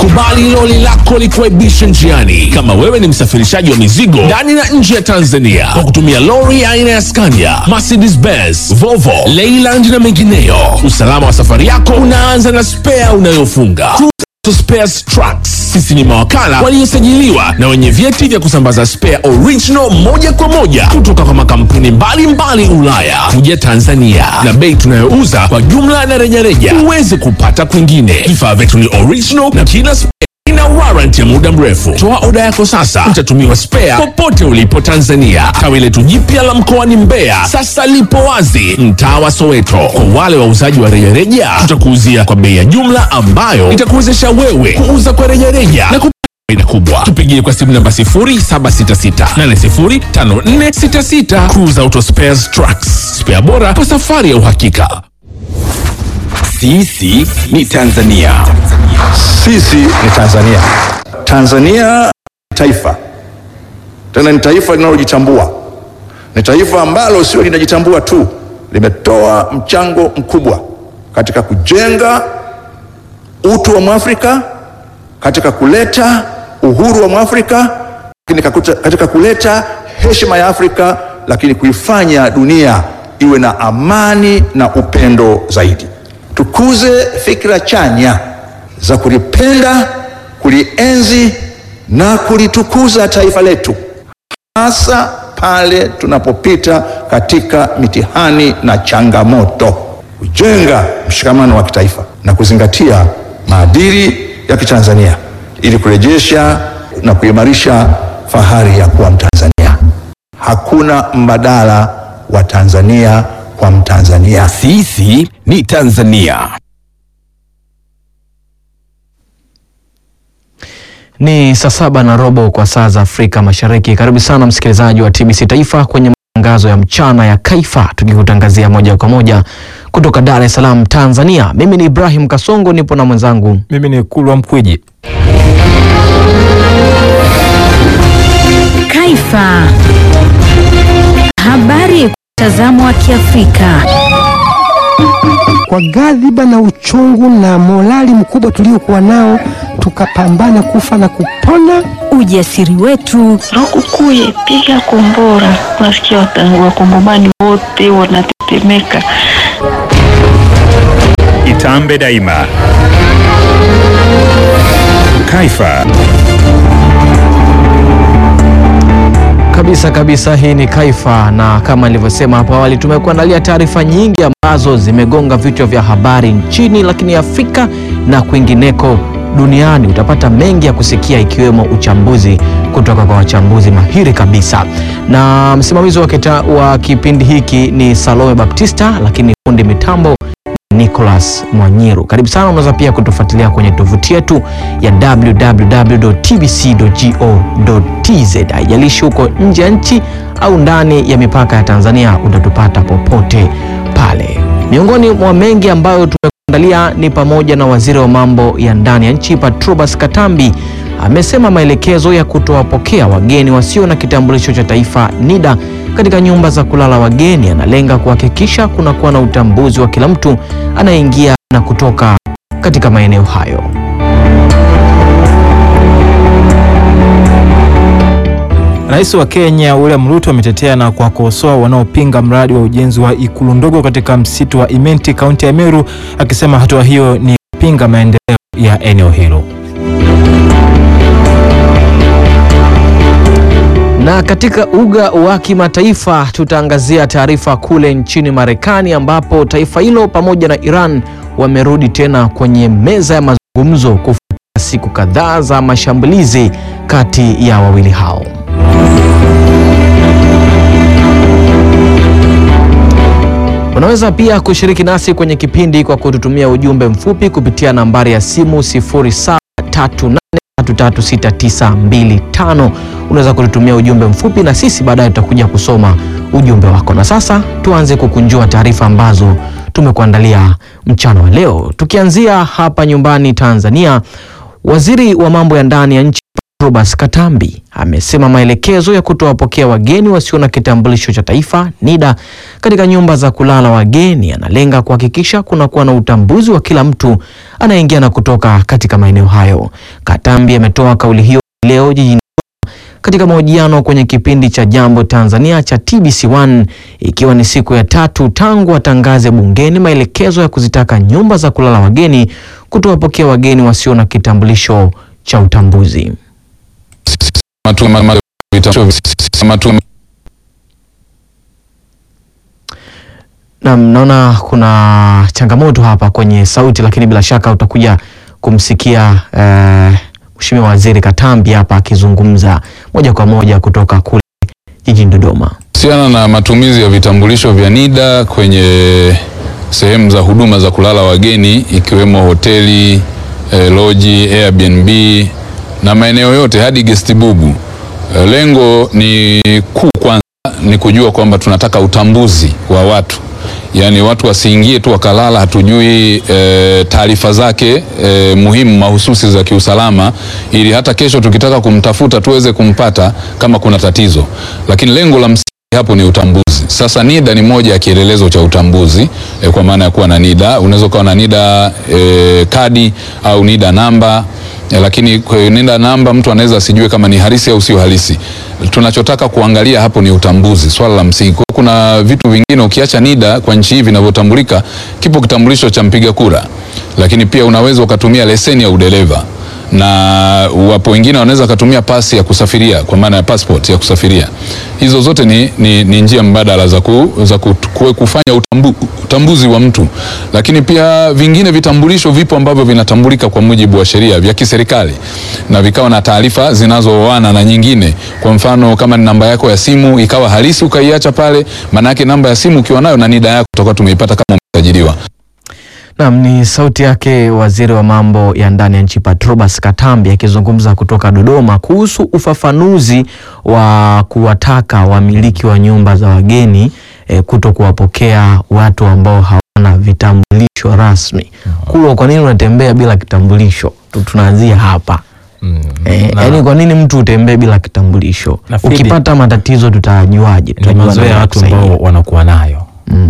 Usikubali loli lako likuaibishe njiani. Kama wewe ni msafirishaji wa mizigo ndani na nje ya Tanzania kwa kutumia lori aina ya Scania, Mercedes Benz, Volvo, Leyland na mengineyo, usalama wa safari yako unaanza na spea unayofunga. To Spares Trucks. Sisi ni mawakala waliosajiliwa na wenye vyeti vya kusambaza spare original moja kwa moja kutoka kwa makampuni mbalimbali Ulaya kuja Tanzania, na bei tunayouza kwa jumla na rejareja huwezi kupata kwingine. Vifaa vyetu ni original na kila spare ina warranty ya muda mrefu. Toa oda yako sasa, utatumiwa spare popote ulipo Tanzania. Tawi letu jipya la mkoani Mbeya sasa lipo wazi mtaa wa Soweto. Kwa wale wauzaji wa rejareja, tutakuuzia kwa bei ya jumla ambayo itakuwezesha wewe kuuza kwa rejareja na kupata faida kubwa. Tupigie kwa simu namba 0766805466. Cruise Auto Spares Trucks, spare bora kwa safari ya uhakika. Sisi ni Tanzania. Sisi ni Tanzania. Tanzania ni taifa, tena ni taifa linalojitambua. Ni taifa ambalo sio linajitambua tu, limetoa mchango mkubwa katika kujenga utu wa Mwafrika, katika kuleta uhuru wa Mwafrika, lakini kakuta- katika kuleta heshima ya Afrika, lakini kuifanya dunia iwe na amani na upendo zaidi. Tukuze fikra chanya za kulipenda, kulienzi na kulitukuza taifa letu, hasa pale tunapopita katika mitihani na changamoto, kujenga mshikamano wa kitaifa na kuzingatia maadili ya Kitanzania ili kurejesha na kuimarisha fahari ya kuwa Mtanzania. Hakuna mbadala wa Tanzania kwa Mtanzania. Sisi ni Tanzania. Ni saa saba na robo kwa saa za Afrika Mashariki. Karibu sana msikilizaji wa TBC Taifa kwenye matangazo ya mchana ya Kaifa, tukikutangazia moja kwa moja kutoka Dar es Salaam, Tanzania. Mimi ni Ibrahim Kasongo, nipo na mwenzangu Mimi ni Kulwa Mkwiji. Kaifa. Habari kwa mtazamo wa Kiafrika. kwa ghadhiba na uchungu na morali mkubwa tuliokuwa nao, tukapambana kufa na kupona. Ujasiri wetu, Lukukuye, piga kombora. Unasikia wata- wakongomani wote wanatetemeka. Itambe daima. Kaifa. kabisa kabisa. Hii ni Kaifa, na kama nilivyosema hapo awali, tumekuandalia taarifa nyingi ambazo zimegonga vichwa vya habari nchini, lakini Afrika na kwingineko duniani. Utapata mengi ya kusikia, ikiwemo uchambuzi kutoka kwa wachambuzi mahiri kabisa, na msimamizi wa, kita, wa kipindi hiki ni Salome Baptista, lakini fundi mitambo Nicholas Mwanyiru. Karibu sana. Unaweza pia kutufuatilia kwenye tovuti yetu ya www.tbc.go.tz. Haijalishi huko nje ya nchi au ndani ya mipaka ya Tanzania, utatupata popote pale. Miongoni mwa mengi ambayo tumekuandalia ni pamoja na waziri wa mambo ya ndani ya nchi Patrobas Katambi amesema maelekezo ya kutowapokea wageni wasio na kitambulisho cha taifa NIDA katika nyumba za kulala wageni yanalenga kuhakikisha kunakuwa na utambuzi wa kila mtu anayeingia na kutoka katika maeneo hayo. Rais wa Kenya William Ruto ametetea na kuwakosoa wanaopinga mradi wa ujenzi wa ikulu ndogo katika msitu wa Imenti, kaunti ya Meru, akisema hatua hiyo ni kupinga maendeleo ya eneo hilo. Na katika uga wa kimataifa tutaangazia taarifa kule nchini Marekani ambapo taifa hilo pamoja na Iran wamerudi tena kwenye meza ya mazungumzo kufuatia siku kadhaa za mashambulizi kati ya wawili hao. Unaweza pia kushiriki nasi kwenye kipindi kwa kututumia ujumbe mfupi kupitia nambari ya simu 0738336925. Unaweza kututumia ujumbe mfupi na sisi baadaye tutakuja kusoma ujumbe wako. Na sasa tuanze kukunjua taarifa ambazo tumekuandalia mchana wa leo, tukianzia hapa nyumbani Tanzania. Waziri wa mambo ya ndani ya nchi Patrobas Katambi amesema maelekezo ya kutowapokea wageni wasio na kitambulisho cha taifa NIDA katika nyumba za kulala wageni yanalenga kuhakikisha kunakuwa na utambuzi wa kila mtu anayeingia na kutoka katika maeneo hayo. Katambi ametoa kauli hiyo leo jijini katika mahojiano kwenye kipindi cha Jambo Tanzania cha TBC1 ikiwa ni siku ya tatu tangu atangaze bungeni maelekezo ya kuzitaka nyumba za kulala wageni kutowapokea wageni wasio na kitambulisho cha utambuzi. Na naona kuna changamoto hapa kwenye sauti, lakini bila shaka utakuja kumsikia eh, Mheshimiwa Waziri Katambi hapa akizungumza moja kwa moja kutoka kule jijini Dodoma. Kuhusiana na matumizi ya vitambulisho vya NIDA kwenye sehemu za huduma za kulala wageni ikiwemo hoteli, eh, loji, Airbnb na maeneo yote hadi guest bubu. Eh, lengo ni kuu kwanza ni kujua kwamba tunataka utambuzi wa watu, yaani watu wasiingie tu wakalala, hatujui e, taarifa zake e, muhimu mahususi za kiusalama, ili hata kesho tukitaka kumtafuta tuweze kumpata kama kuna tatizo. Lakini lengo la msingi hapo ni utambuzi. Sasa NIDA ni moja ya kielelezo cha utambuzi e, kwa maana ya kuwa na NIDA. Unaweza ukawa na NIDA e, kadi au NIDA namba e, lakini kwa NIDA namba mtu anaweza asijue kama ni halisi au sio halisi. Tunachotaka kuangalia hapo ni utambuzi, swala la msingi. Kwa kuna vitu vingine ukiacha NIDA kwa nchi hii vinavyotambulika, kipo kitambulisho cha mpiga kura, lakini pia unaweza ukatumia leseni ya udereva na wapo wengine wanaweza wakatumia pasi ya kusafiria kwa maana ya passport ya kusafiria. Hizo zote ni, ni, ni njia mbadala za, ku, za ku, ku, kufanya utambu, utambuzi wa mtu, lakini pia vingine vitambulisho vipo ambavyo vinatambulika kwa mujibu wa sheria vya kiserikali na vikawa na taarifa zinazooana na nyingine. Kwa mfano kama ni namba yako ya simu ikawa halisi ukaiacha pale, maana yake namba ya simu ukiwa nayo na NIDA yako tutakuwa tumeipata kama umesajiliwa. Naam, ni sauti yake waziri wa mambo ya ndani ya nchi Patrobas Katambi akizungumza kutoka Dodoma kuhusu ufafanuzi wa kuwataka wamiliki wa nyumba za wageni e, kuto kuwapokea watu ambao hawana vitambulisho rasmi. Kulwa, kwa nini unatembea bila kitambulisho? Tu- Tunaanzia hapa. Eh, na- yaani kwa nini mtu utembee bila kitambulisho? Nafikiri- Ukipata matatizo tutajuaje? ni Tutajua mazoea nani ya watu kusaidia. ambao wanakuwa nayo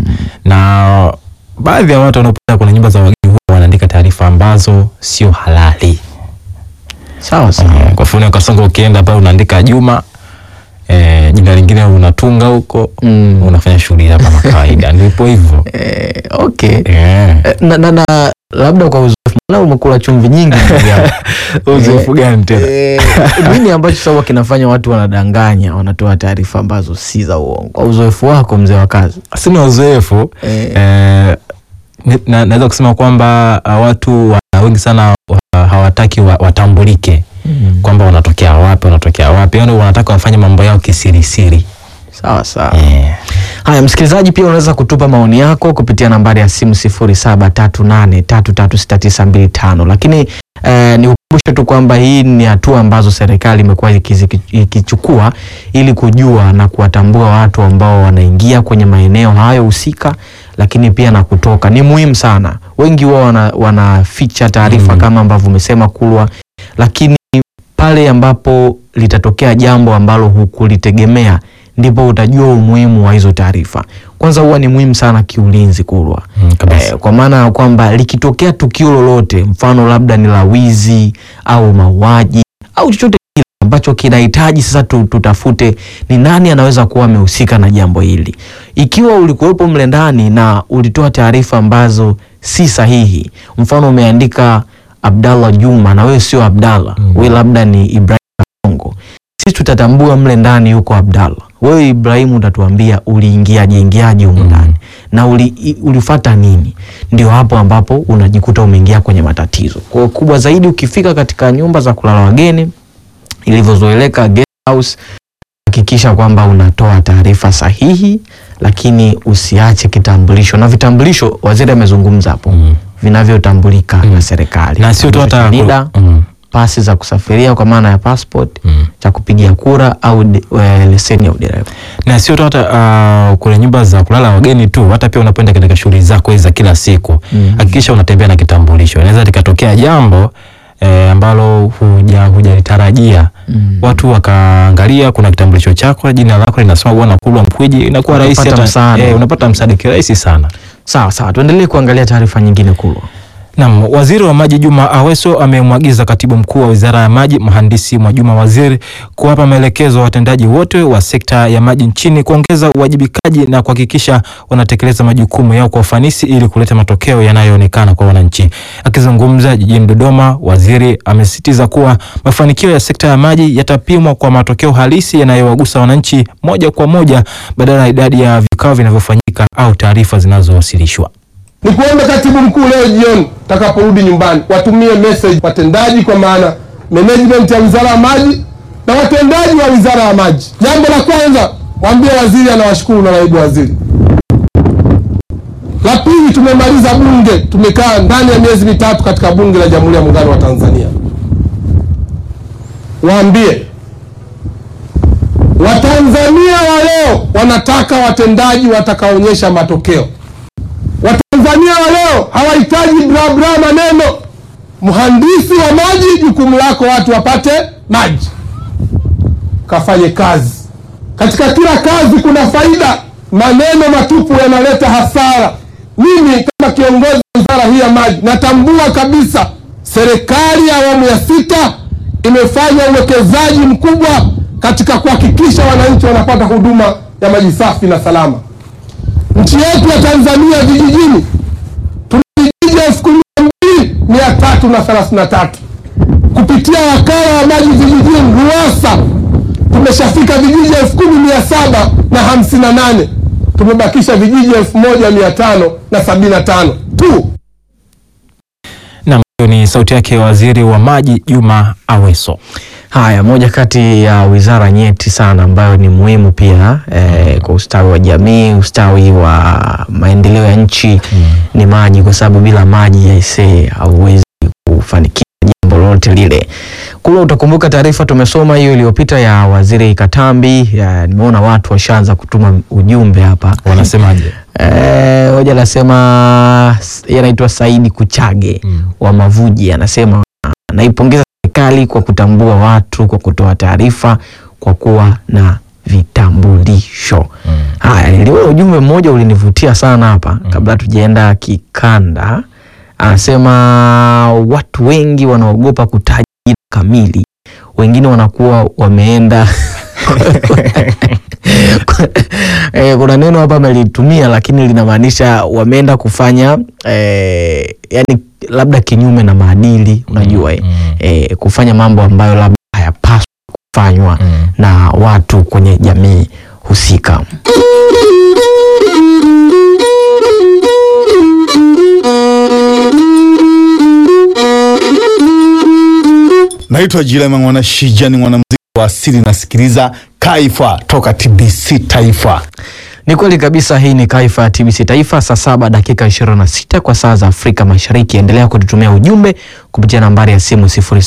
na baadhi ya watu wanaopenda kwenye nyumba za wageni huwa wanaandika taarifa ambazo sio halali. Sawa sawa. Eh, Kwa mfano Kasongo, ukienda pale unaandika Juma eh, jina lingine unatunga huko Mm. unafanya shughuli hapa kama kawaida, ndipo hivyo Eh, okay. eh. Eh, na, na, na labda kwa uzoefu maana umekula chumvi nyingi ndugu yangu. Uzoefu gani tena? Eh, nini ambacho sasa kinafanya watu wanadanganya wanatoa taarifa ambazo si za uongo kwa uzoefu wako mzee wa kazi Sina uzoefu Eh. eh, ni- na- naweza kusema kwamba uh, watu wa, wengi sana wa, hawataki wa, watambulike kwamba wanatokea wapi wanatokea wapi, yani wanataka wafanye mambo yao kisirisiri. sawa sawa Eh. haya msikilizaji pia unaweza kutupa maoni yako kupitia nambari ya simu 0738336925 lakini eh, ni ukumbushe tu kwamba hii ni hatua ambazo serikali imekuwa ikizi- ikichukua ili kujua na kuwatambua watu ambao wanaingia kwenye maeneo hayo husika lakini pia na kutoka ni muhimu sana wengi wao wana, wanaficha taarifa kama ambavyo umesema kulwa lakini pale ambapo litatokea jambo ambalo hukulitegemea ndipo utajua umuhimu wa hizo taarifa. Kwanza huwa ni muhimu sana kiulinzi kulwa Mm, kabisa. eh, kwa maana ya kwamba likitokea tukio lolote, mfano labda ni la wizi au mauaji au chochote kile ambacho kinahitaji sasa tu, tutafute ni nani anaweza kuwa amehusika na jambo hili. Ikiwa ulikuwepo mle ndani na ulitoa taarifa ambazo si sahihi, mfano umeandika Abdallah Juma na wewe sio Abdallah, wewe labda ni Ibrahim Kongo, sisi tutatambua mle ndani yuko Abdallah. Wewe Ibrahimu utatuambia uliingiaje ingiaje humu ndani na uli, i- ulifata nini. Ndio hapo ambapo unajikuta umeingia kwenye matatizo. Kwa hiyo kubwa zaidi, ukifika katika nyumba za kulala wageni ilivyozoeleka guest house, hakikisha kwamba unatoa taarifa sahihi, lakini usiache kitambulisho. Na vitambulisho, waziri amezungumza hapo, Mm. vinavyotambulika na serikali, na sio tu Kitambulisho hata cha NIDA, mm. pasi za kusafiria kwa maana ya passport Mm. cha kupigia kura au de, e, leseni ya udereva. na sio tu hata uh, kwenye nyumba za kulala wageni tu, hata pia unapoenda katika shughuli zako hizi za kila siku, Mhm. hakikisha unatembea na kitambulisho. Inaweza likatokea jambo eh, ambalo huja hujalitarajia watu wakaangalia, kuna kitambulisho chako, jina lako linasoma Bwana Kulwa Mkwiji, inakuwa rahisi Unapata hata- msaada. eh, unapata msaada kirahisi sana. Sawa sawa, tuendelee kuangalia taarifa nyingine Kulwa. Naam, waziri wa maji Juma Aweso amemwagiza katibu mkuu wa wizara ya maji mhandisi Mwajuma Waziri kuwapa maelekezo watendaji wote wa sekta ya maji nchini kuongeza uwajibikaji na kuhakikisha wanatekeleza majukumu yao kwa ufanisi ili kuleta matokeo yanayoonekana kwa wananchi. Akizungumza jijini Dodoma, waziri amesisitiza kuwa mafanikio ya sekta ya maji yatapimwa kwa matokeo halisi yanayowagusa wananchi moja kwa moja badala ya idadi ya vikao vinavyofanyika au taarifa zinazowasilishwa. ni kuombe katibu mkuu leo jioni utakaporudi nyumbani watumie message watendaji, kwa maana management ya wizara ya maji na watendaji wa wizara ya maji. Jambo la kwanza, mwambie waziri anawashukuru na naibu waziri. La pili, tumemaliza bunge, tumekaa ndani ya miezi mitatu katika bunge la Jamhuri ya Muungano wa Tanzania. Waambie Watanzania wa leo wanataka watendaji watakaonyesha matokeo. Watanzania wa leo hawahitaji bla bla maneno. Mhandisi wa maji, jukumu lako watu wapate maji, kafanye kazi. Katika kila kazi kuna faida, maneno matupu yanaleta hasara. Mimi kama kiongozi wa wizara hii ya maji natambua kabisa serikali ya awamu ya sita imefanya uwekezaji mkubwa katika kuhakikisha wananchi wanapata huduma ya maji safi na salama. Nchi yetu ya Tanzania vijijini tuna vijiji elfu kumi na mbili mia tatu na thelathini na tatu kupitia wakala wa maji vijijini RUWASA tumeshafika vijiji elfu kumi mia saba na hamsini na nane tumebakisha vijiji elfu moja mia tano na sabini na tano tu. Naam, hiyo ni sauti yake waziri wa maji Juma Aweso. Haya, moja kati ya wizara nyeti sana ambayo ni muhimu pia eh, kwa ustawi wa jamii, ustawi wa maendeleo ya nchi ni maji, kwa sababu bila maji yaisee hauwezi kufanikisha jambo lolote lile. Kula, utakumbuka taarifa tumesoma hiyo iliyopita ya waziri Katambi. Ya, nimeona watu washaanza kutuma ujumbe hapa, Wanasemaje? Eh, hoja anasema yeye anaitwa Saidi Kuchage wa Mavuji, anasema anaipongeza serikali kwa kutambua watu kwa kutoa taarifa kwa kuwa na vitambulisho. Haya, niliona ujumbe mmoja ulinivutia sana hapa kabla tujaenda kikanda. Anasema watu wengi wanaogopa kutaja jina kamili, wengine wanakuwa wameenda eh, kuna neno hapa amelitumia lakini linamaanisha wameenda kufanya eh, yani labda kinyume na maadili unajua eh, eh, kufanya mambo ambayo labda hayapaswi kufanywa na watu kwenye jamii husika. Naitwa Jilema Mwana Shija, ni mwanamuziki wa asili, nasikiliza Kaifa toka TBC Taifa. Ni kweli kabisa, hii ni Kaifa ya TBC Taifa, saa saba dakika 26 kwa saa za Afrika Mashariki. Endelea kututumia ujumbe kupitia nambari ya simu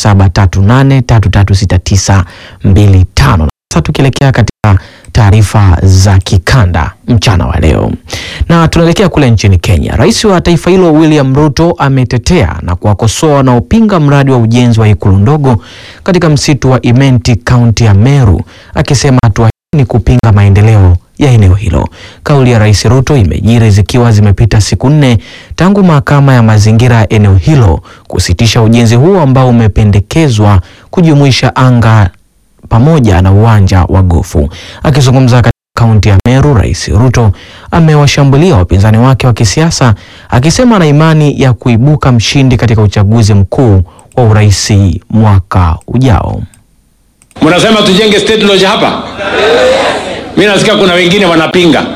0738336925. Sasa tukielekea katika taarifa za kikanda mchana wa leo, na tunaelekea kule nchini Kenya. Rais wa taifa hilo William Ruto ametetea na kuwakosoa wanaopinga mradi wa ujenzi wa ikulu ndogo katika msitu wa Imenti, kaunti ya Meru, akisema hatua hii ni kupinga maendeleo ya eneo hilo. Kauli ya Rais Ruto imejiri zikiwa zimepita siku nne tangu mahakama ya mazingira ya eneo hilo kusitisha ujenzi huo ambao umependekezwa kujumuisha anga pamoja na uwanja wa gofu. Akizungumza katika kaunti ya Meru, Rais Ruto amewashambulia wapinzani wake wa kisiasa akisema ana imani ya kuibuka mshindi katika uchaguzi mkuu wa urais mwaka ujao. Mnasema tujenge state lodge hapa? Mimi nasikia kuna wengine wanapinga.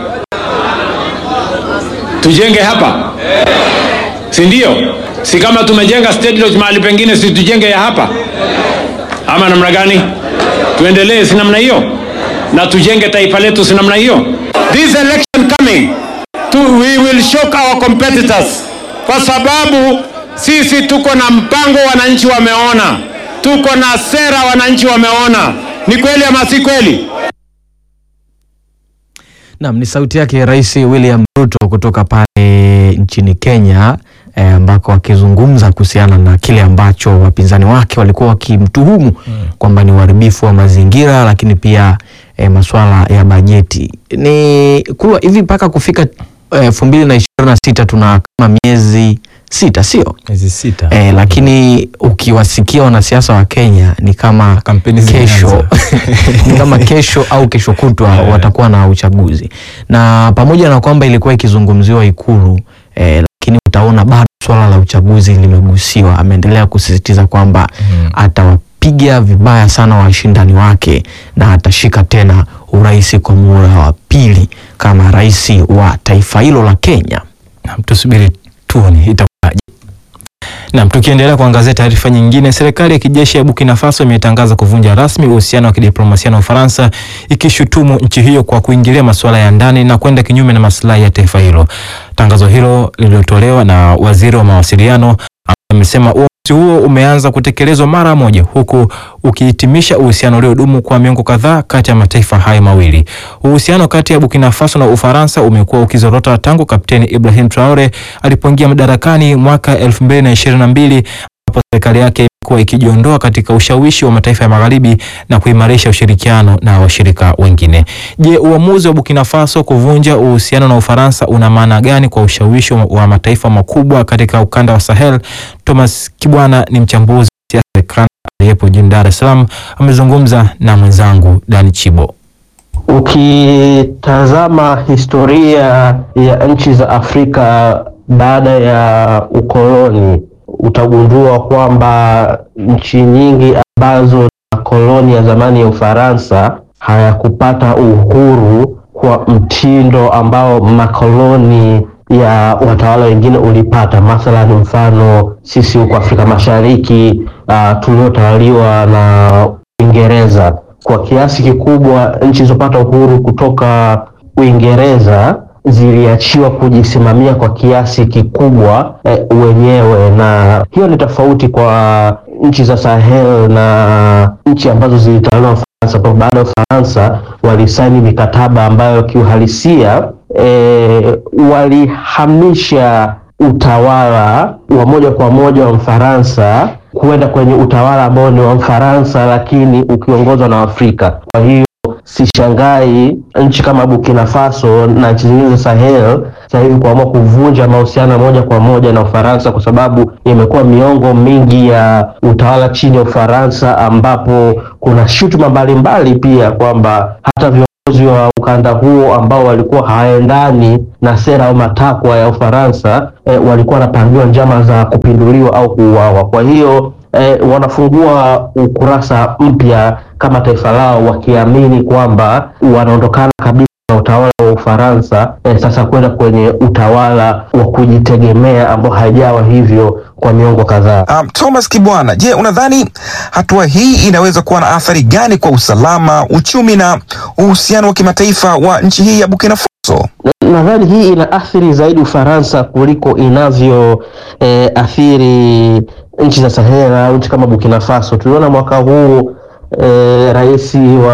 Tujenge hapa? Si ndio? Si kama tumejenga state lodge mahali pengine, si tujenge ya hapa? Ama namna gani? Tuendelee si namna hiyo? Na tujenge taifa letu si namna hiyo? This election coming, to, we will shock our competitors kwa sababu sisi tuko na mpango, wananchi wameona, tuko na sera, wananchi wameona. Ni kweli ama si kweli? Naam, ni sauti yake Rais William Ruto kutoka pale nchini Kenya eh, ambako akizungumza kuhusiana na kile ambacho wapinzani wake walikuwa wakimtuhumu kwamba ni uharibifu wa mazingira, lakini pia eh, masuala ya bajeti. Ni kulwa hivi mpaka kufika elfu mbili na ishirini na sita tuna kama miezi sita, sio miezi sita eh, lakini ukiwasikia wanasiasa wa Kenya ni kama kampeni kesho ni kama kesho au kesho kutwa watakuwa na uchaguzi, na pamoja na kwamba ilikuwa ikizungumziwa Ikulu eh, lakini utaona bado swala la uchaguzi limegusiwa. Ameendelea kusisitiza kwamba atawapiga vibaya sana washindani wake na atashika tena urais kwa muhula wa pili kama rais wa taifa hilo la Kenya. Tusubiri tuone itakuwaje. Naam, tukiendelea kuangazia taarifa nyingine, serikali ya kijeshi ya Burkina Faso imetangaza kuvunja rasmi uhusiano wa kidiplomasia na Ufaransa, ikishutumu nchi hiyo kwa kuingilia masuala ya ndani na kwenda kinyume na maslahi ya taifa hilo. Tangazo hilo lililotolewa na waziri wa mawasiliano amesema uamuzi huo umeanza kutekelezwa mara moja, huku ukihitimisha uhusiano uliodumu kwa miongo kadhaa kati ya mataifa hayo mawili. Uhusiano kati ya Burkina Faso na Ufaransa umekuwa ukizorota tangu Kapteni Ibrahim Traore alipoingia madarakani mwaka 2022 ambapo serikali yake imekuwa ikijiondoa katika ushawishi wa mataifa ya magharibi na kuimarisha ushirikiano na washirika wengine. Je, uamuzi wa Burkina Faso kuvunja uhusiano na Ufaransa una maana gani kwa ushawishi wa- wa mataifa makubwa katika ukanda wa Sahel? Thomas Kibwana ni mchambuzi wa siasa za kikanda aliyepo jijini Dar es Salaam, amezungumza na mwenzangu Dani Chibo. Ukitazama historia ya nchi za Afrika baada ya ukoloni utagundua kwamba nchi nyingi ambazo na koloni ya zamani ya Ufaransa hayakupata uhuru kwa mtindo ambao makoloni ya watawala wengine ulipata. Mathalan, mfano sisi huko Afrika Mashariki uh, tuliotawaliwa na Uingereza kwa kiasi kikubwa nchi zilizopata uhuru kutoka Uingereza ziliachiwa kujisimamia kwa kiasi kikubwa eh, wenyewe, na hiyo ni tofauti kwa nchi za Sahel na nchi ambazo zilitawaliwa na Ufaransa. Kwa baada ya Ufaransa walisaini mikataba ambayo kiuhalisia eh, walihamisha utawala wa moja kwa moja wa Mfaransa kwenda kwenye utawala ambao ni wa Mfaransa lakini ukiongozwa na Afrika. Kwa hiyo sishangai nchi kama Burkina Faso na nchi zingine za Sahel sasa hivi kuamua kuvunja mahusiano moja kwa moja na Ufaransa kwa sababu imekuwa miongo mingi ya utawala chini ya Ufaransa ambapo kuna shutuma mbalimbali pia kwamba hata viongozi wa ukanda huo ambao walikuwa hawaendani na sera au matakwa ya Ufaransa eh, walikuwa wanapangiwa njama za kupinduliwa au kuuawa. Kwa hiyo eh, wanafungua ukurasa mpya kama taifa lao wakiamini kwamba wanaondokana kabisa na utawala wa Ufaransa eh, sasa kwenda kwenye utawala wa kujitegemea ambao haijawa hivyo kwa miongo kadhaa. Um, Thomas Kibwana, je, unadhani hatua hii inaweza kuwa na athari gani kwa usalama, uchumi na uhusiano wa kimataifa wa nchi hii ya Burkina Faso? Nadhani hii ina athiri zaidi Ufaransa kuliko inavyo eh, athiri nchi za Sahel au nchi kama Burkina Faso. Tuliona mwaka huu eh, rais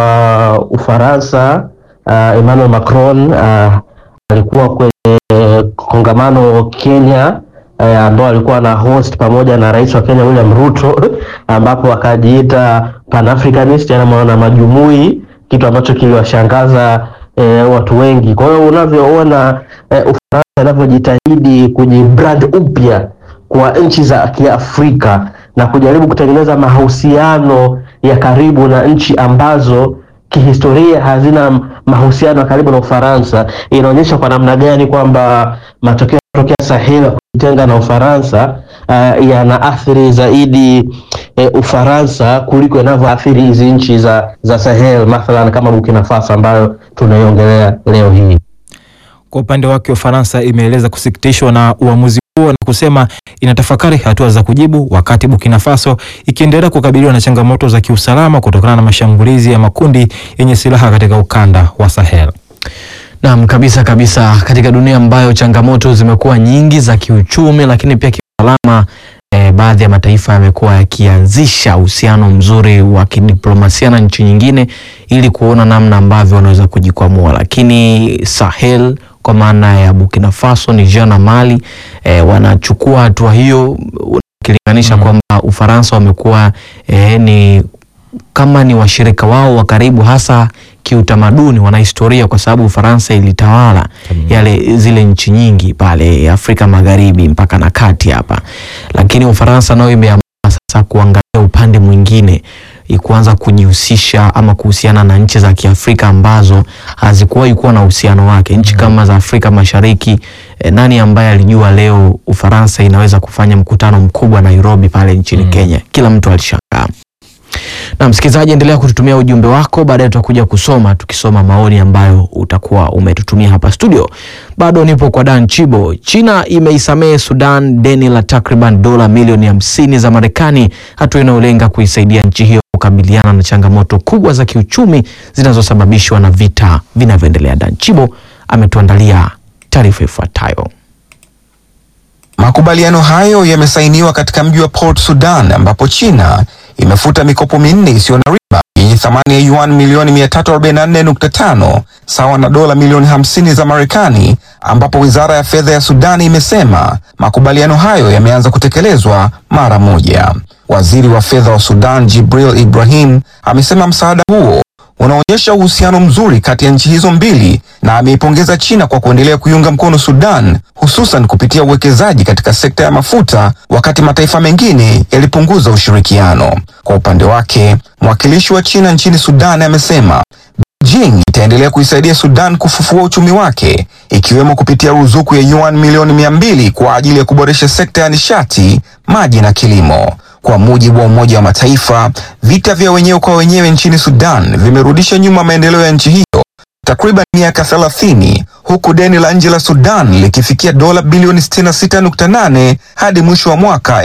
wa Ufaransa uh, Emmanuel Macron uh, alikuwa kwenye kongamano Kenya eh, ambao alikuwa na host pamoja na rais wa Kenya William Ruto ambapo akajiita Pan-Africanist, yani mwana majumui, kitu ambacho kiliwashangaza eh, watu wengi. Kwa hiyo unavyoona eh, Ufaransa inavyojitahidi kujibrand upya kwa nchi za Kiafrika na kujaribu kutengeneza mahusiano ya karibu na nchi ambazo kihistoria hazina mahusiano ya karibu na Ufaransa, inaonyesha kwa namna gani kwamba matokeo yanayotokea Sahel kujitenga na Ufaransa uh, yana athiri zaidi eh, Ufaransa kuliko inavyoathiri hizi nchi za, za Sahel mathalan kama Burkina Faso ambayo tunaiongelea leo hii. Kwa upande wake Ufaransa imeeleza kusikitishwa na uamuzi huo na kusema inatafakari hatua za kujibu, wakati Burkina Faso ikiendelea kukabiliwa na changamoto za kiusalama kutokana na mashambulizi ya makundi yenye silaha katika ukanda wa Sahel. Naam, kabisa kabisa, katika dunia ambayo changamoto zimekuwa nyingi za kiuchumi, lakini pia kiusalama eh, baadhi ya mataifa yamekuwa yakianzisha uhusiano mzuri wa kidiplomasia na nchi nyingine ili kuona namna ambavyo wanaweza kujikwamua, lakini Sahel kwa maana ya Burkina Faso, Niger na Mali eh, wanachukua hatua hiyo ukilinganisha kwamba Ufaransa wamekuwa eh, ni kama ni washirika wao wa karibu hasa kiutamaduni, wana historia kwa sababu Ufaransa ilitawala yale zile nchi nyingi pale Afrika Magharibi mpaka na kati hapa, lakini Ufaransa nayo imeamua sasa kuangalia upande mwingine i- kuanza kujihusisha ama kuhusiana na nchi za Kiafrika ambazo hazikuwahi kuwa na uhusiano wake, nchi kama za Afrika Mashariki. E, nani ambaye alijua leo Ufaransa inaweza kufanya mkutano mkubwa Nairobi pale nchini Kenya? Kila mtu alishangaa. Na msikilizaji, endelea kututumia ujumbe wako, baadaye tutakuja kusoma tukisoma maoni ambayo utakuwa umetutumia hapa studio. Bado nipo kwa Dan Chibo. China imeisamehe Sudan deni la takriban dola milioni hamsini za Marekani, hatua inayolenga kuisaidia nchi hiyo kukabiliana na changamoto kubwa za kiuchumi zinazosababishwa na vita vinavyoendelea. Dan Chibo ametuandalia taarifa ifuatayo. Makubaliano hayo yamesainiwa katika mji wa Port Sudan ambapo China imefuta mikopo minne isiyo na riba yenye thamani ya yuan milioni 344.5 sawa na dola milioni 50 za Marekani, ambapo wizara ya fedha ya Sudan imesema makubaliano hayo yameanza kutekelezwa mara moja. Waziri wa fedha wa Sudan Jibril Ibrahim amesema msaada huo unaonyesha uhusiano mzuri kati ya nchi hizo mbili na ameipongeza China kwa kuendelea kuiunga mkono Sudan hususan kupitia uwekezaji katika sekta ya mafuta wakati mataifa mengine yalipunguza ushirikiano. Kwa upande wake, mwakilishi wa China nchini Sudan amesema Beijing itaendelea kuisaidia Sudan kufufua uchumi wake ikiwemo kupitia ruzuku ya yuan milioni mia mbili kwa ajili ya kuboresha sekta ya nishati, maji na kilimo. Kwa mujibu wa Umoja wa Mataifa, vita vya wenyewe kwa wenyewe nchini Sudan vimerudisha nyuma maendeleo ya nchi hiyo takriban miaka 30 huku deni la nje la Sudan likifikia dola bilioni 66.8 hadi mwisho wa mwaka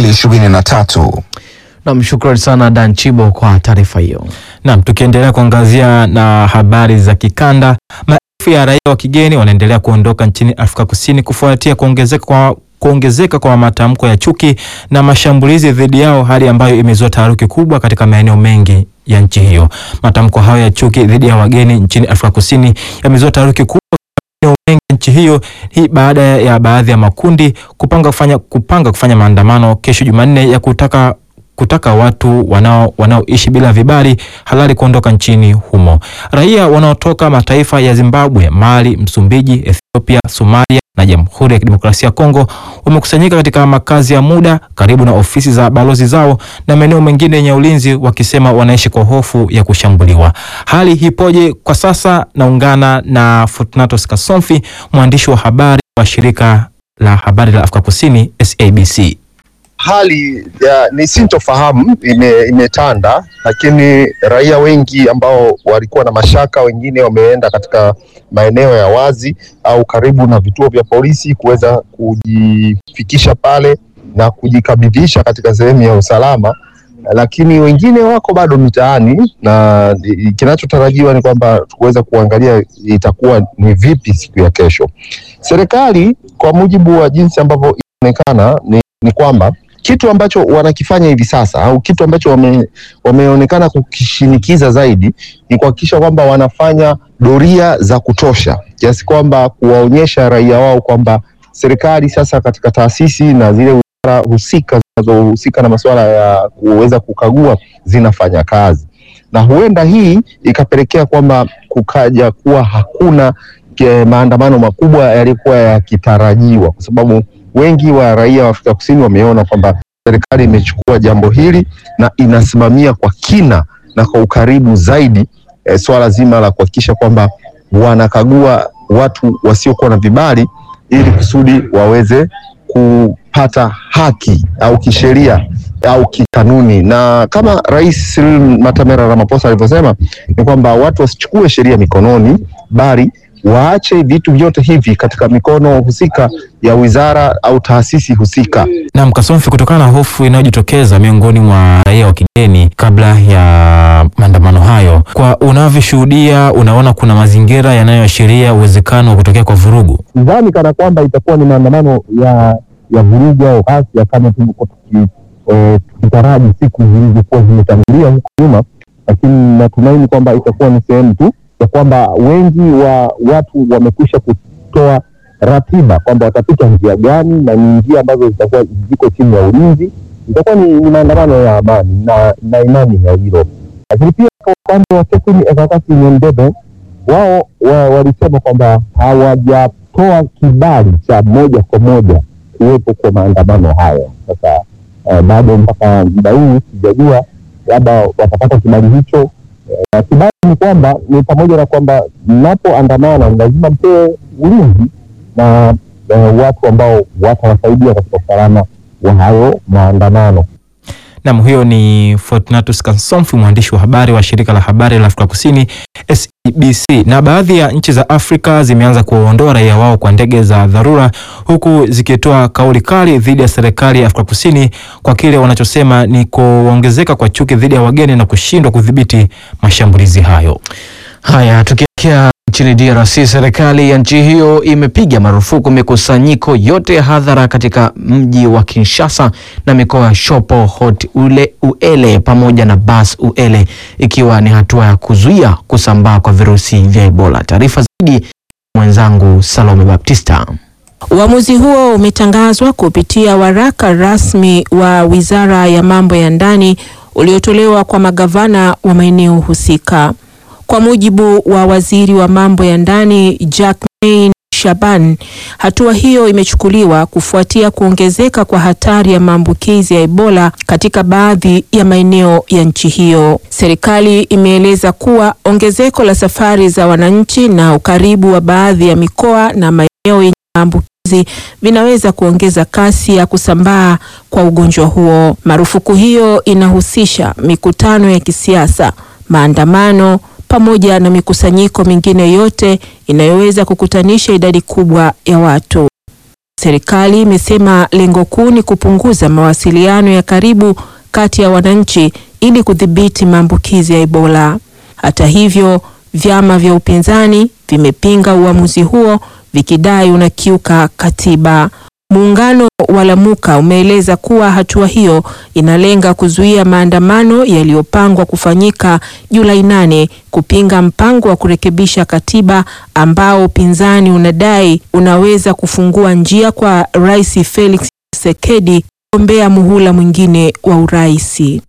2023. Nam, shukrani sana Dan Chibo kwa taarifa hiyo. Naam, tukiendelea kuangazia na habari za kikanda, maelfu ya raia wa kigeni wanaendelea kuondoka nchini Afrika Kusini kufuatia kuongezeka kwa kuongezeka kwa matamko ya chuki na mashambulizi dhidi yao, hali ambayo imezua taharuki kubwa katika maeneo mengi ya nchi hiyo. Matamko hayo ya chuki dhidi ya wageni nchini Afrika Kusini yamezua taharuki kubwa maeneo mengi ya nchi hiyo, hii baada ya baadhi ya makundi kupanga kufanya, kupanga kufanya maandamano kesho Jumanne ya kutaka kutaka watu wanao wanaoishi bila vibali halali kuondoka nchini humo. Raia wanaotoka mataifa ya Zimbabwe, Mali, Msumbiji, Ethiopia, Somalia na Jamhuri ya Kidemokrasia ya Kongo wamekusanyika katika makazi ya muda karibu na ofisi za balozi zao na maeneo mengine yenye ulinzi, wakisema wanaishi kwa hofu ya kushambuliwa. Hali hipoje kwa sasa? Naungana na Fortunatus Kasomfi, mwandishi wa habari wa shirika la habari la Afrika Kusini SABC. Hali ya, ni sintofahamu ime, imetanda, lakini raia wengi ambao walikuwa na mashaka, wengine wameenda katika maeneo ya wazi au karibu na vituo vya polisi kuweza kujifikisha pale na kujikabidhisha katika sehemu ya usalama, lakini wengine wako bado mitaani, na kinachotarajiwa ni kwamba kuweza kuangalia itakuwa ni vipi siku ya kesho. Serikali kwa mujibu wa jinsi ambavyo inaonekana ni, ni kwamba kitu ambacho wanakifanya hivi sasa au kitu ambacho wame, wameonekana kukishinikiza zaidi ni kuhakikisha kwamba wanafanya doria za kutosha kiasi kwamba kuwaonyesha raia wao kwamba serikali sasa katika taasisi na zile wizara husika zinazohusika na masuala ya kuweza kukagua zinafanya kazi, na huenda hii ikapelekea kwamba kukaja kuwa hakuna ke, maandamano makubwa yaliyokuwa yakitarajiwa kwa sababu wengi wa raia wa Afrika Kusini wameona kwamba serikali imechukua jambo hili na inasimamia kwa kina na kwa ukaribu zaidi e, swala zima la kuhakikisha kwamba wanakagua watu wasiokuwa na vibali ili kusudi waweze kupata haki au kisheria au kikanuni, na kama Rais Cyril Matamela Ramaphosa alivyosema ni kwamba watu wasichukue sheria mikononi, bali waache vitu vyote hivi katika mikono husika ya wizara au taasisi husika. Naam, Kasomfi, kutokana na hofu inayojitokeza miongoni mwa raia wa kigeni kabla ya maandamano hayo, kwa unavyoshuhudia, unaona kuna mazingira yanayoashiria uwezekano wa kutokea kwa vurugu? Sidhani kana kwamba itakuwa ni maandamano ya ya vurugu au ghasia kama tulivyokuwa tukitaraji e, siku zilizokuwa zimetangulia huko nyuma, lakini natumaini kwamba itakuwa ni sehemu tu ya kwamba wengi wa watu wamekwisha kutoa ratiba kwamba watapita njia gani na ni njia ambazo zitakuwa ziko chini ya ulinzi. Itakuwa ni, ni maandamano ya amani na, na imani ya hilo, lakini pia kwa upande wa Kekuni Ekakati Nyendebe wao wa, walisema kwamba hawajatoa kibali cha moja kwa moja kuwepo kwa maandamano hayo. Sasa eh, bado mpaka muda huu sijajua labda watapata kibali hicho. Eh, na kibali ni kwamba ni pamoja na kwamba mnapoandamana lazima mpewe ulinzi na eh, watu ambao watawasaidia katika usalama wa hayo maandamano. Nam, huyo ni Fortunatus Kansomfu, mwandishi wa habari wa shirika la habari la Afrika Kusini SABC. Na baadhi ya nchi za Afrika zimeanza kuwaondoa raia wao kwa ndege za dharura, huku zikitoa kauli kali dhidi ya serikali ya Afrika Kusini kwa kile wanachosema ni kuongezeka kwa chuki dhidi ya wageni na kushindwa kudhibiti mashambulizi hayo. Haya, tukielekea nchini DRC, serikali ya nchi hiyo imepiga marufuku mikusanyiko yote ya hadhara katika mji wa Kinshasa na mikoa ya Shopo, Hot ule Uele pamoja na Bas Uele, ikiwa ni hatua ya kuzuia kusambaa kwa virusi vya Ebola. Taarifa zaidi mwenzangu Salome Baptista. Uamuzi huo umetangazwa kupitia waraka rasmi wa Wizara ya Mambo ya Ndani uliotolewa kwa magavana wa maeneo husika. Kwa mujibu wa waziri wa mambo ya ndani Jacquemain Shaban, hatua hiyo imechukuliwa kufuatia kuongezeka kwa hatari ya maambukizi ya Ebola katika baadhi ya maeneo ya nchi hiyo. Serikali imeeleza kuwa ongezeko la safari za wananchi na ukaribu wa baadhi ya mikoa na maeneo yenye maambukizi vinaweza kuongeza kasi ya kusambaa kwa ugonjwa huo. Marufuku hiyo inahusisha mikutano ya kisiasa, maandamano pamoja na mikusanyiko mingine yote inayoweza kukutanisha idadi kubwa ya watu. Serikali imesema lengo kuu ni kupunguza mawasiliano ya karibu kati ya wananchi ili kudhibiti maambukizi ya Ebola. Hata hivyo, vyama vya upinzani vimepinga uamuzi huo vikidai unakiuka katiba. Muungano wa Lamuka umeeleza kuwa hatua hiyo inalenga kuzuia maandamano yaliyopangwa kufanyika Julai nane kupinga mpango wa kurekebisha katiba ambao upinzani unadai unaweza kufungua njia kwa Rais Felix Tshisekedi kugombea muhula mwingine wa uraisi.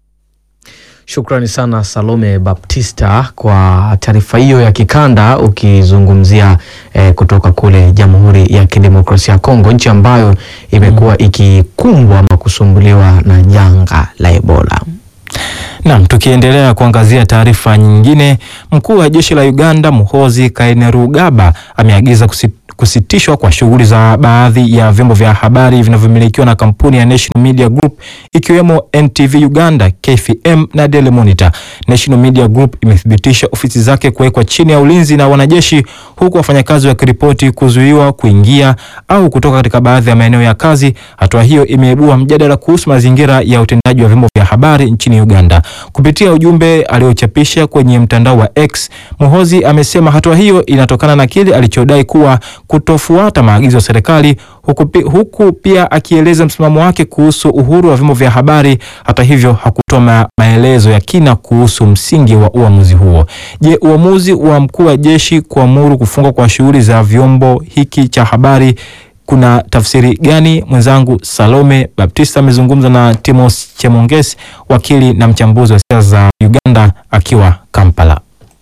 Shukrani sana Salome Baptista kwa taarifa hiyo ya kikanda ukizungumzia eh, kutoka kule Jamhuri ya Kidemokrasia ya Kongo, nchi ambayo imekuwa ikikumbwa ama kusumbuliwa na janga la Ebola. Naam, tukiendelea kuangazia taarifa nyingine, mkuu wa jeshi la Uganda Muhoozi Kainerugaba ameagiza kusi kusitishwa kwa shughuli za baadhi ya vyombo vya habari vinavyomilikiwa na kampuni ya National Media Group ikiwemo NTV Uganda, KFM na Daily Monitor. National Media Group imethibitisha ofisi zake kuwekwa chini ya ulinzi na wanajeshi, huku wafanyakazi wakiripoti kuzuiwa kuingia au kutoka katika baadhi ya maeneo ya kazi. Hatua hiyo imeibua mjadala kuhusu mazingira ya utendaji wa vyombo vya habari nchini Uganda. Kupitia ujumbe aliochapisha kwenye mtandao wa X, Muhoozi amesema hatua hiyo inatokana na kile alichodai kuwa kutofuata maagizo ya serikali huku, pi, huku pia akieleza msimamo wake kuhusu uhuru wa vyombo vya habari. Hata hivyo hakutoa maelezo ya kina kuhusu msingi wa uamuzi huo. Je, uamuzi wa mkuu wa jeshi kuamuru kufungwa kwa shughuli za vyombo hiki cha habari kuna tafsiri gani? Mwenzangu Salome Baptista amezungumza na Timos Chemonges, wakili na mchambuzi wa siasa za Uganda akiwa Kampala.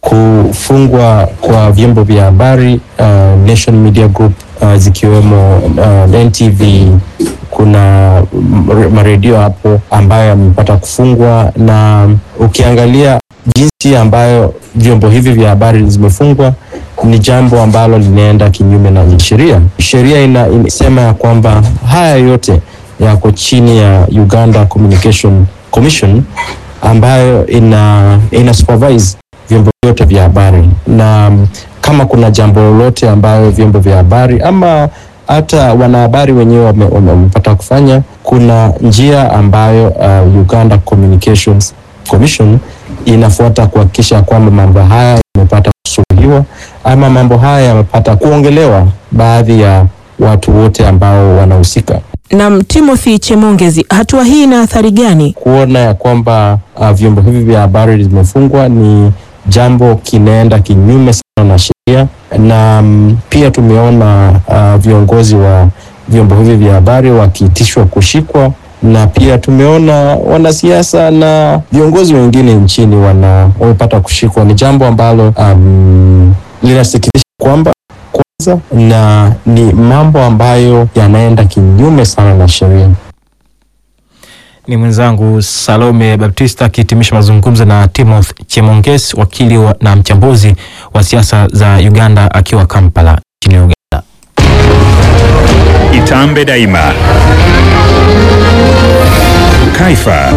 Kufungwa kwa vyombo vya habari uh, Nation Media Group uh, zikiwemo uh, NTV, kuna maredio hapo ambayo yamepata kufungwa, na ukiangalia jinsi ambayo vyombo hivi vya habari zimefungwa ni jambo ambalo linaenda kinyume na sheria. Sheria ina, inasema ya kwamba haya yote yako chini ya Uganda Communication Commission ambayo ina, ina supervise vyombo vyote vya habari, na kama kuna jambo lolote ambayo vyombo vya habari ama hata wanahabari wenyewe wamepata kufanya, kuna njia ambayo uh, Uganda Communications Commission inafuata kuhakikisha kwamba mambo haya yamepata kusuluhiwa ama mambo haya yamepata kuongelewa baadhi ya watu wote ambao wanahusika. Na Timothy Chemongezi, hatua hii ina athari gani? Kuona ya kwamba uh, vyombo hivi vya habari vimefungwa ni jambo kinaenda kinyume sana na sheria na mm, pia tumeona uh, viongozi wa vyombo hivi vya habari wakiitishwa kushikwa na pia tumeona wanasiasa na viongozi wengine nchini wana wamepata kushikwa. Ni jambo ambalo um, linasikitisha kwamba kwanza, na ni mambo ambayo yanaenda kinyume sana na sheria. Ni mwenzangu Salome Baptista akihitimisha mazungumzo na Timothy Chemonges, wakili wa, na mchambuzi wa siasa za Uganda akiwa Kampala nchini Uganda. Itambe Daima. Kaifa.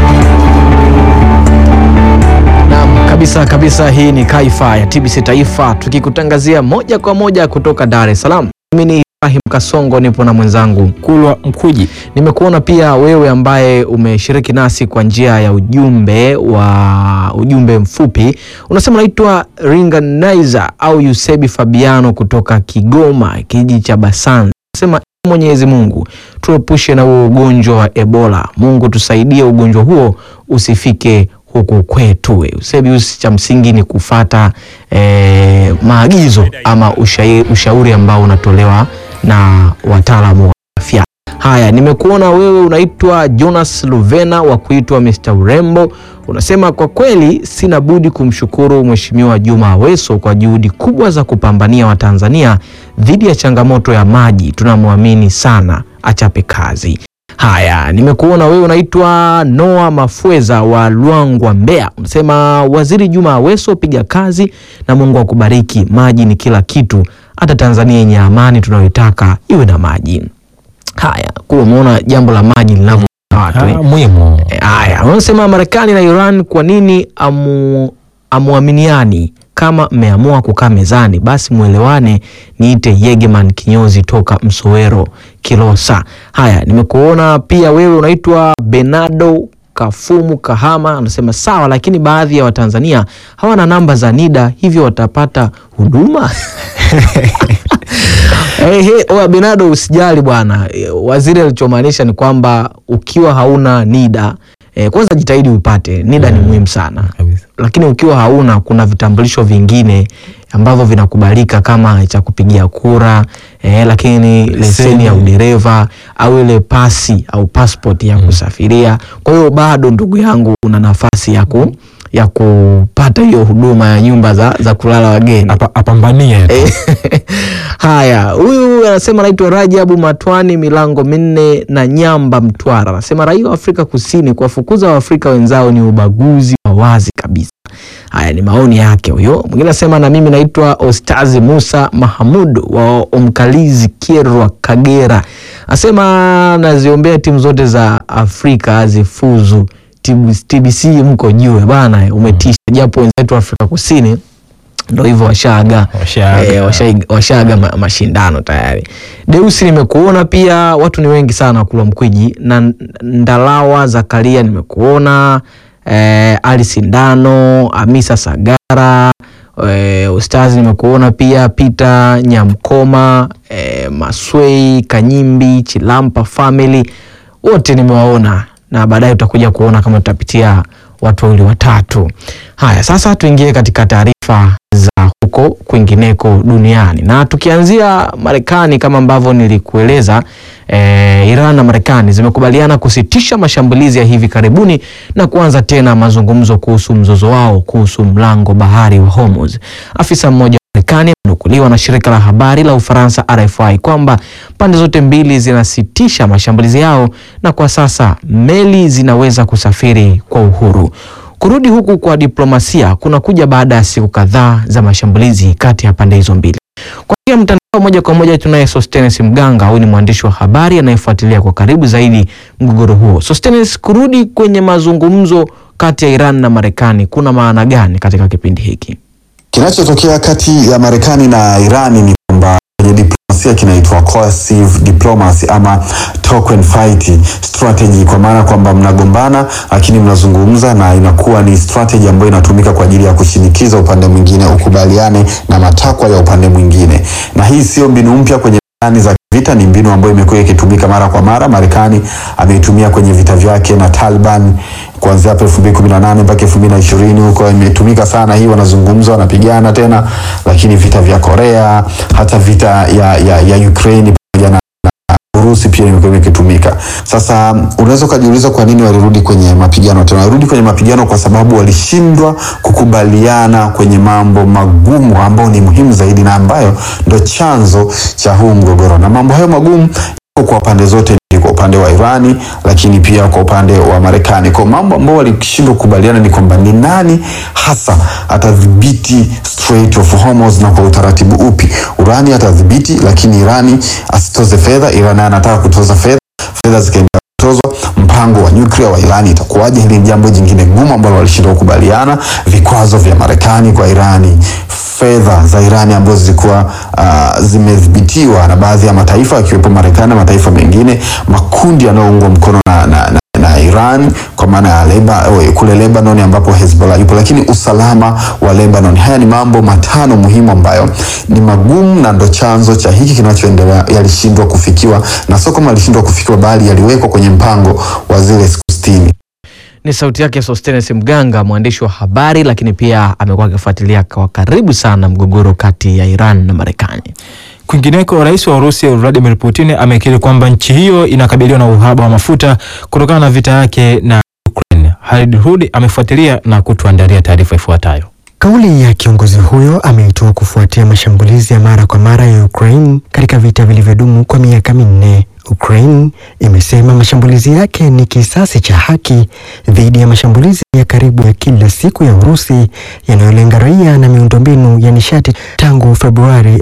Naam, kabisa kabisa, hii ni Kaifa ya TBC Taifa tukikutangazia moja kwa moja kutoka Dar es Salaam. Mimi ni Ibrahim Kasongo, nipo na mwenzangu Kulwa Mkuji. Nimekuona pia wewe ambaye umeshiriki nasi kwa njia ya ujumbe wa ujumbe mfupi, unasema naitwa Ringanizer au Yusebi Fabiano kutoka Kigoma, kijiji cha Basanza. Unasema Mwenyezi Mungu tuepushe na huo ugonjwa wa Ebola. Mungu tusaidie ugonjwa huo usifike huku kwetu. Usebi usi cha msingi ni kufata eh, maagizo ama ushauri, ushauri ambao unatolewa na wataalamu wa afya. Haya, nimekuona wewe unaitwa Jonas Luvena wa kuitwa Mr. Urembo. Unasema kwa kweli sina budi kumshukuru Mheshimiwa Juma Aweso kwa juhudi kubwa za kupambania Watanzania dhidi ya changamoto ya maji. Tunamwamini sana, achape kazi. Haya, nimekuona wewe unaitwa Noah Mafweza wa Lwangwa, Mbeya. Unasema Waziri Juma Aweso, piga kazi na Mungu akubariki. Maji ni kila kitu, hata Tanzania yenye amani tunayoitaka iwe na maji. Haya, kuwa umeona jambo la maji linavyo watu eh? muhimu. Eh, Haya, wanasema Marekani na Iran kwa nini amu, amuaminiani? Kama mmeamua kukaa mezani, basi mwelewane. Niite Yegeman kinyozi toka Msowero Kilosa. Haya, nimekuona pia wewe unaitwa Benado Kafumu Kahama, anasema sawa, lakini baadhi ya Watanzania hawana namba za NIDA, hivyo watapata huduma Hey, hey, oya Benado, usijali bwana. Eh, Waziri alichomaanisha ni kwamba ukiwa hauna NIDA eh, kwanza jitahidi upate NIDA ni muhimu sana lakini ukiwa hauna, kuna vitambulisho vingine ambavyo vinakubalika kama cha kupigia kura eh, lakini leseni ya udereva au ile pasi au passport ya kusafiria. Kwa hiyo bado ndugu yangu una nafasi ya ku ya kupata hiyo huduma ya nyumba za, za kulala wageni apambanie Eh, Haya, huyu anasema anaitwa Rajabu Matwani, milango minne na Nyamba, Mtwara. Anasema raia wa Afrika Kusini kuwafukuza Waafrika wenzao ni ubaguzi wa wazi kabisa. Haya ni maoni yake huyo. Mwingine anasema na mimi naitwa Ostazi Musa Mahamud wa Omkalizi, Kyerwa, Kagera. Anasema naziombea timu zote za Afrika zifuzu. TB- TBC mko juu bana, umetisha, japo wenzetu wa Afrika Kusini ndo hivyo washaaga eh, washaiga- washaaga ma, mashindano tayari. Deusi nimekuona pia, watu ni wengi sana kula mkwiji na Ndalawa Zakaria nimekuona eh, Ali Sindano, Hamisa Sagara eh, Ustazi nimekuona pia, Peter Nyamkoma eh, Maswei Kanyimbi Chilampa family wote nimewaona na baadaye utakuja kuona kama tutapitia watu wawili watatu. Haya, sasa tuingie katika taarifa za huko kwingineko duniani, na tukianzia Marekani kama ambavyo nilikueleza eh, Iran na Marekani zimekubaliana kusitisha mashambulizi ya hivi karibuni na kuanza tena mazungumzo kuhusu mzozo wao kuhusu mlango bahari wa Hormuz. Afisa mmoja wa Marekani amenukuliwa na shirika la habari la Ufaransa RFI kwamba pande zote mbili zinasitisha mashambulizi yao na kwa sasa meli zinaweza kusafiri kwa uhuru. Kurudi huku kwa diplomasia kunakuja baada ya siku kadhaa za mashambulizi kati ya pande hizo mbili. Kwa hiyo mtandao moja kwa moja tunaye Sostenes Mganga, huyu ni mwandishi wa habari anayefuatilia kwa karibu zaidi mgogoro huo. Sostenes, kurudi kwenye mazungumzo kati ya Iran na Marekani kuna maana gani katika kipindi hiki? Kinachotokea kati ya Marekani na Irani ni kwamba kwenye diplomasia kinaitwa coercive diplomacy ama token fight strategy, kwa maana kwamba mnagombana lakini mnazungumza, na inakuwa ni strategy ambayo inatumika kwa ajili ya kushinikiza upande mwingine ukubaliane na matakwa ya upande mwingine, na hii sio mbinu mpya kwenye plani za vita ni mbinu ambayo imekuwa ikitumika mara kwa mara. Marekani ameitumia kwenye vita vyake na Taliban kuanzia hapo 2018 mpaka 2020 huko, imetumika sana hii, wanazungumza wanapigana tena, lakini vita vya Korea, hata vita ya, ya, ya Ukraine pamoja na Urusi pia imekuwa ikitumika. Sasa unaweza ukajiuliza kwa nini walirudi kwenye mapigano tena? Walirudi kwenye mapigano kwa sababu walishindwa kukubaliana kwenye mambo magumu ambayo ni muhimu zaidi na ambayo ndo chanzo cha huu mgogoro, na mambo hayo magumu yako kwa pande zote mbili, kwa upande wa Irani lakini pia kwa upande wa Marekani. Kwa mambo ambao walishindwa kukubaliana ni kwamba ni nani hasa atadhibiti Strait of Hormuz na kwa utaratibu upi. Irani atadhibiti, lakini Irani asitoze fedha. Irani anataka kutoza fedha, fedha zikaenda kutozwa. Mpango wa nyuklia wa Irani itakuwaje? Hili ni jambo jingine gumu ambalo walishindwa kukubaliana. Vikwazo vya Marekani kwa Irani, fedha za Irani ambazo zilikuwa uh, zimedhibitiwa na baadhi ya mataifa akiwepo Marekani na mataifa mengine, makundi yanayoungwa mkono na, na, na na Iran kwa maana ya Leba, kule Lebanon ambapo Hezbollah yupo, lakini usalama wa Lebanon. Haya ni mambo matano muhimu ambayo ni magumu na ndo chanzo cha hiki kinachoendelea. Yalishindwa kufikiwa na sio kama yalishindwa kufikiwa, bali yaliwekwa kwenye mpango wa zile siku sitini. Ni sauti yake Sostenes Mganga, mwandishi wa habari, lakini pia amekuwa akifuatilia kwa karibu sana mgogoro kati ya Iran na Marekani. Kwingineko, rais wa Urusi Vladimir Putin amekiri kwamba nchi hiyo inakabiliwa na uhaba wa mafuta kutokana na vita yake na Ukraine. Halid Hudi amefuatilia na kutuandalia taarifa ifuatayo. Kauli ya kiongozi huyo ameitoa kufuatia mashambulizi ya mara kwa mara ya Ukraine katika vita vilivyodumu kwa miaka minne. Ukraine imesema mashambulizi yake ni kisasi cha haki dhidi ya mashambulizi ya karibu ya kila siku ya Urusi yanayolenga raia na miundombinu ya nishati tangu Februari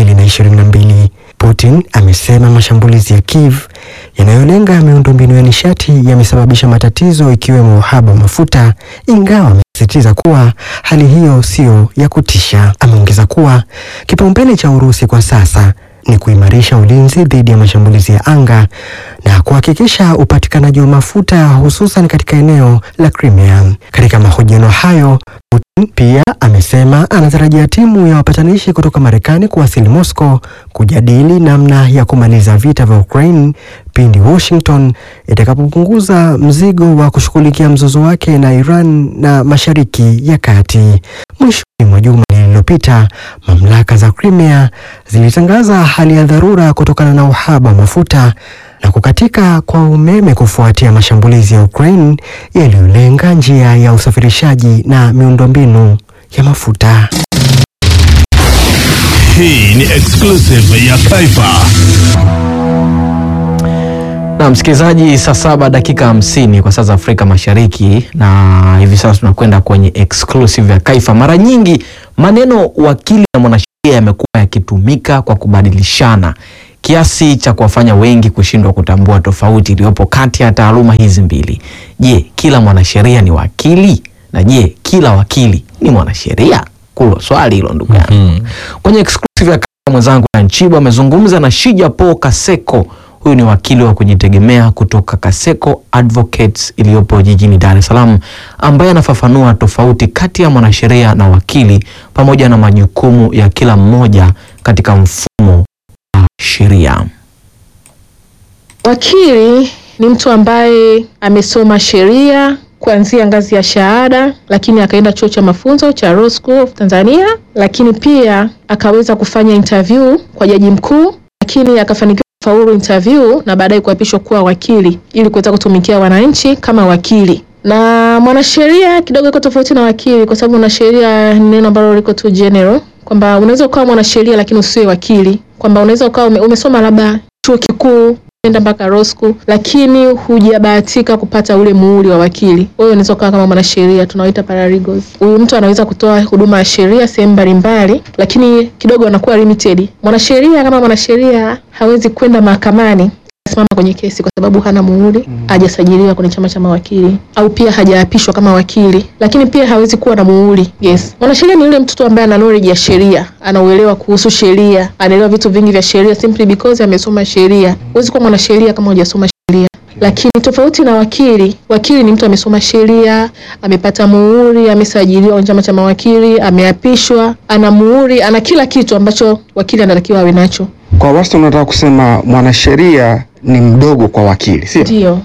2022. Putin amesema mashambulizi ya Kiev yanayolenga miundombinu ya nishati yamesababisha matatizo ikiwemo uhaba wa mafuta, ingawa amesisitiza kuwa hali hiyo sio ya kutisha. Ameongeza kuwa kipaumbele cha Urusi kwa sasa ni kuimarisha ulinzi dhidi ya mashambulizi ya anga na kuhakikisha upatikanaji wa mafuta hususan katika eneo la Crimea. Katika mahojiano hayo, Putin pia amesema anatarajia timu ya wapatanishi kutoka Marekani kuwasili Moscow kujadili namna ya kumaliza vita vya Ukraine pindi Washington itakapopunguza mzigo wa kushughulikia mzozo wake na Iran na Mashariki ya Kati. Mwishoni mwa juma lililopita, mamlaka za Crimea zilitangaza hali ya dharura kutokana na uhaba wa mafuta na kukatika kwa umeme kufuatia mashambulizi ya Ukraine yaliyolenga njia ya usafirishaji na miundombinu ya mafuta. Hii ni exclusive ya Taifa. Na msikilizaji, saa saba dakika hamsini kwa saa za Afrika Mashariki, na hivi sasa tunakwenda kwenye exclusive ya Kaifa. Mara nyingi maneno wakili na mwanasheria yamekuwa yakitumika kwa kubadilishana kiasi cha kuwafanya wengi kushindwa kutambua tofauti iliyopo kati ya taaluma hizi mbili. Je, kila mwanasheria ni wakili? Na je, kila wakili ni mwanasheria? Kulo swali hilo ndugu yangu. Kwenye exclusive ya Kaifa, mwenzangu na Nchibo amezungumza na Shija Paul Kaseko. Huyu ni wakili wa kujitegemea kutoka Kaseko Advocates iliyopo jijini Dar es Salaam, ambaye anafafanua tofauti kati ya mwanasheria na wakili pamoja na majukumu ya kila mmoja katika mfumo wa sheria. Wakili ni mtu ambaye amesoma sheria kuanzia ngazi ya shahada, lakini akaenda chuo cha mafunzo cha Law School of Tanzania, lakini pia akaweza kufanya interview kwa jaji mkuu, lakini akafanikiwa faulu interview na baadaye kuapishwa kuwa wakili ili kuweza kutumikia wananchi kama wakili. Na mwanasheria kidogo iko tofauti na wakili, kwa sababu mwanasheria ni neno ambalo liko tu general, kwamba unaweza ukawa mwanasheria lakini usiwe wakili, kwamba unaweza ukawa ume, umesoma labda chuo kikuu enda mpaka law school lakini hujabahatika kupata ule muhuri wa wakili, wewe unaweza ukawa kama mwanasheria, tunaoita paralegals. Huyu mtu anaweza kutoa huduma ya sheria sehemu mbalimbali, lakini kidogo anakuwa limited. Mwanasheria kama mwanasheria hawezi kwenda mahakamani simama kwenye kesi kwa sababu hana muhuri, hajasajiliwa kwenye chama cha mawakili au pia hajaapishwa kama wakili, lakini pia hawezi kuwa na muhuri. Yes, mwanasheria ni yule mtoto ambaye ana knowledge ya sheria, anauelewa kuhusu sheria, anaelewa vitu vingi vya sheria simply because amesoma sheria. Huwezi kuwa mwanasheria kama hujasoma sheria. Lakini tofauti na wakili, wakili ni mtu amesoma sheria, amepata muhuri, amesajiliwa kwenye chama cha mawakili, ameapishwa, ana muhuri, ana kila kitu ambacho wakili anatakiwa awe nacho. Kwa wastani unataka kusema mwanasheria ni mdogo kwa wakili, sio? Ndio.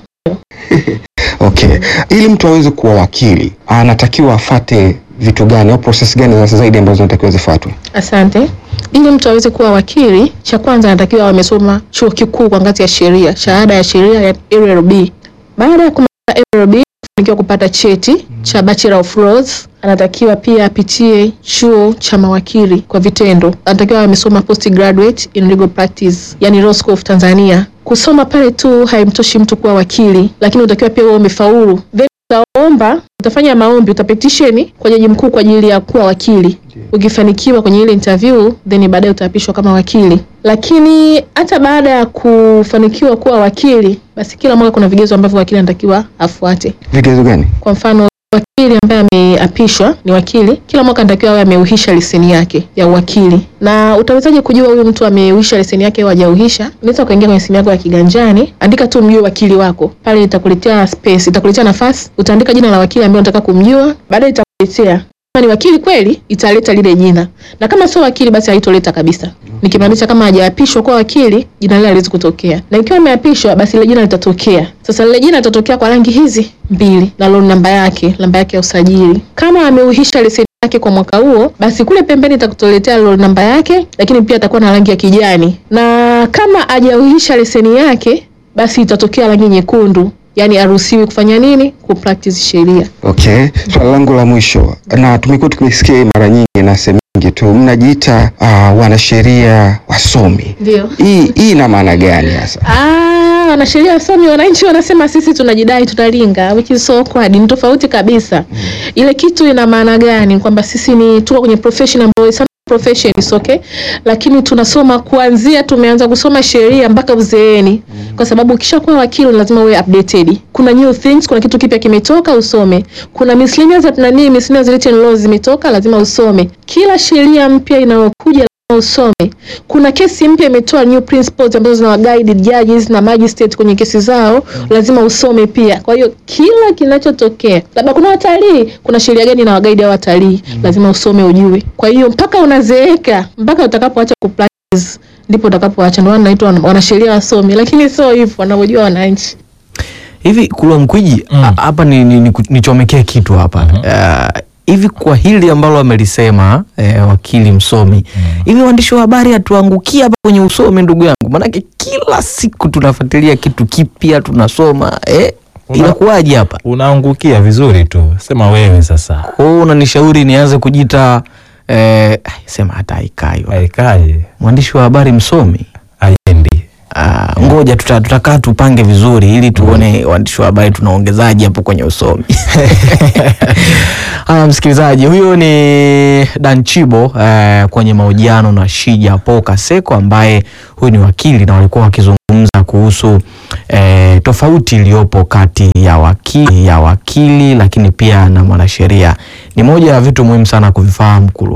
Okay. Ili mtu aweze kuwa wakili anatakiwa afate vitu gani au process gani za zaidi ambazo zinatakiwa zifuatwe? Asante. Ili mtu aweze kuwa wakili, cha kwanza anatakiwa awe amesoma chuo kikuu kwa ngazi ya sheria, shahada ya sheria ya LLB. Baada ya kumaliza LLB, kufanikiwa kupata cheti cha Bachelor of Laws, anatakiwa pia apitie chuo cha mawakili kwa vitendo. Anatakiwa awe amesoma postgraduate in legal practice, yani Law School of Tanzania. Kusoma pale tu haimtoshi mtu kuwa wakili, lakini unatakiwa pia uwe umefaulu. Then utaomba, utafanya maombi, utapetisheni kwa jaji mkuu kwa ajili ya kuwa wakili. Ukifanikiwa kwenye ile interview, then baadaye utaapishwa kama wakili. Lakini hata baada ya kufanikiwa kuwa wakili, basi kila mwaka kuna vigezo ambavyo wakili anatakiwa afuate. Vigezo gani? Kwa mfano wakili ambaye ameapishwa ni wakili, kila mwaka anatakiwa awe ameuhisha leseni yake ya uwakili. Na utawezaje kujua huyu mtu ameuhisha leseni yake au hajauhisha? Unaweza ukaingia kwenye simu yako ya kiganjani, andika tu mjue wakili wako pale, itakuletea space, itakuletea nafasi, utaandika jina la wakili ambaye unataka kumjua, baadaye itakuletea kama ni wakili kweli, italeta lile jina, na kama sio wakili, basi haitoleta kabisa. Nikimaanisha kama hajaapishwa kuwa wakili, jina lile haliwezi kutokea, na ikiwa ameapishwa, basi lile jina litatokea. Sasa lile jina litatokea kwa rangi hizi mbili, na loan namba yake, namba yake ya usajili. Kama ameuhisha leseni yake kwa mwaka huo, basi kule pembeni itakutoletea loan namba yake, lakini pia atakuwa na rangi ya kijani, na kama hajauhisha leseni yake, basi itatokea rangi nyekundu yani haruhusiwi kufanya nini? Kupractice sheria. Okay. Swali langu la mwisho, na tumekuwa tukisikia mara nyingi na sehemu nyingi tu mnajiita uh, wanasheria wasomi. Ndio. Hii hii ina maana gani hasa? Ah, wanasheria wasomi, wananchi wanasema sisi tunajidai tunalinga, which is so awkward. Ni tofauti kabisa. Ile kitu ina maana gani? Kwamba sisi ni tuko kwenye profession ambayo some profession is okay, lakini tunasoma kuanzia, tumeanza kusoma sheria mpaka uzeeni, kwa sababu ukishakuwa wakili lazima uwe updated. Kuna new things, kuna kitu kipya kimetoka, usome. Kuna miscellaneous nani, miscellaneous written laws zimetoka, lazima usome. Kila sheria mpya inayokuja lazima usome. Kuna kesi mpya imetoa new principles ambazo zina guide judges na magistrate kwenye kesi zao, lazima usome pia. Kwa hiyo kila kinachotokea, labda kuna watalii, kuna sheria gani na guide hao watalii, lazima usome ujue. Kwa hiyo mpaka unazeeka, mpaka utakapoacha kupractice ndipo utakapoacha. Ndio maana naitwa wanasheria wasomi, lakini sio hivyo wanavyojua wananchi. Hivi Kulwa Mkwiji a- hapa ni, ni, ni, nichomekee kitu hapa Ah, hivi kwa hili ambalo amelisema eh, wakili msomi hivi waandishi wa habari hatuangukia hapa kwenye usomi ndugu yangu maanake kila siku tunafuatilia kitu kipya tunasoma eh, inakuwaje hapa unaangukia vizuri tu sema wewe sasa kwa hiyo unanishauri nianze kujita eh, sema hata haikai haikai mwandishi wa habari msomi aendi Ah, ngoja tuta- tutakaa tupange vizuri ili tuone waandishi wa habari tunaongezaje hapo kwenye usomi. Haya, msikilizaji, huyo ni Dan Chibo eh, kwenye mahojiano na Shija Po Kaseko ambaye huyu ni wakili na walikuwa wakizungumza kuhusu eh, tofauti iliyopo kati ya wakili, ya wakili lakini pia na mwanasheria. Ni moja ya vitu muhimu sana kuvifahamu Kulu.